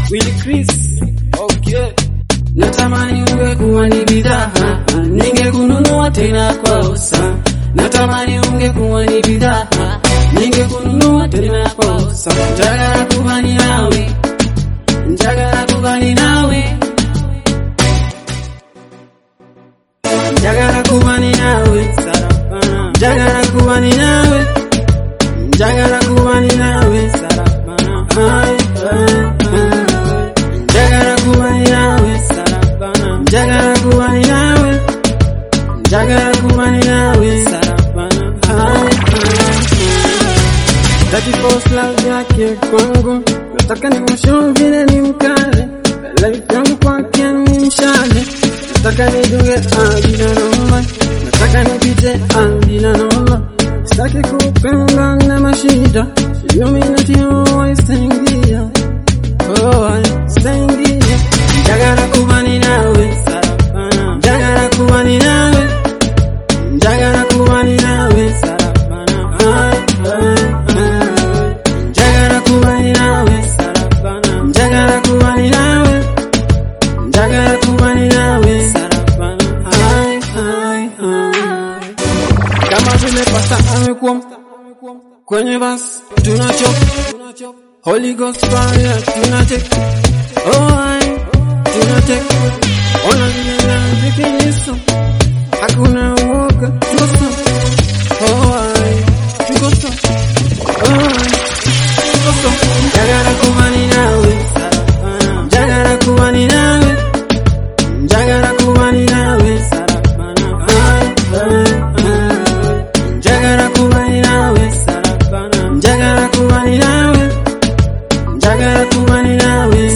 Willy Chris. Okay. Natamani ungekuwa ni bidhaa, ningekununua tena kwa usa. Natamani ungekuwa ni bidhaa, ningekununua tena kwa usa. Njagala kuba ni nawe, njagala kuba ni nawe, njagala kuba ni nawe, njagala kuba ni nawe, njagala kuba ni nawe, Ay, ay, ay. Njagala kuba ni nawe, njagala kuba ni nawe, njagala kuba ni nawe, Ay, ay, ay. That is boss love yake kwangu, nataka nimshow vile ni mkale, life yangu kwake ni mshale, nataka nidunge adina noma, nataka nipite adina noma, sitaki kupenda na mashida, illuminati oh, istaingia, oh, istaingia, njagala kuba ni nawe, njagala kuba ni nawe, njagala kuba ni nawe, Ay, ay, ay. Njagala kuba ni nawe, njagala kuba ni nawe, njagala kuba ni nawe, Ay, ay, ay. Kama vile pasta amekuwa kwenye basi tunachop Holy Ghost fire tunachek oh ay tunachek ona vile na vikiliso hakuna uoga tuko oh ay tuko oh ay tuko njagala kuba ni nawe njagala kuba ni nawe njagala kuba ni nawe Ay, ay, ay. njagala kuba ni nawe njagala kuba ni nawe njagala kuba ni nawe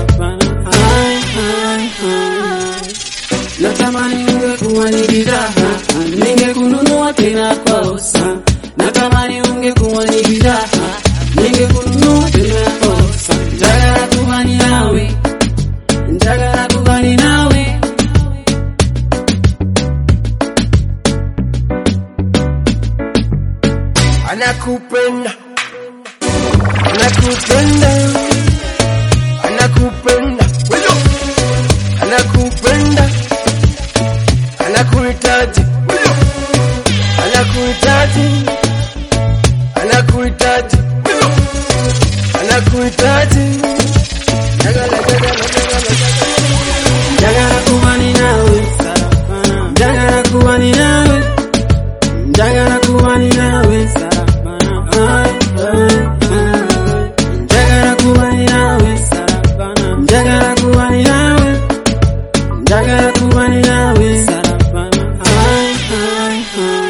Ay, ay, ay. Natamani ungekuwa ni bidhaa, ningekununua tena kwa usa. Natamani ungekuwa ni bidhaa, ningekununua tena kwa usa. Njagala kuba ni nawe, njagala kuba ni nawe. anakupenda anakupenda anakupenda Wewe! anakupenda anakuhitaji Wewe! anakuhitaji anakuhitaji Wewe! anakuhitaji Jagala, jagala, jagala, jagala. Njagala kuba ni nawe, njagala kuba ni nawe, njagala kuba ni nawe. Ay, ay, ay. Njagala kuba ni nawe, njagala kuba ni nawe, njagala kuba ni nawe. Ay, ay, ay.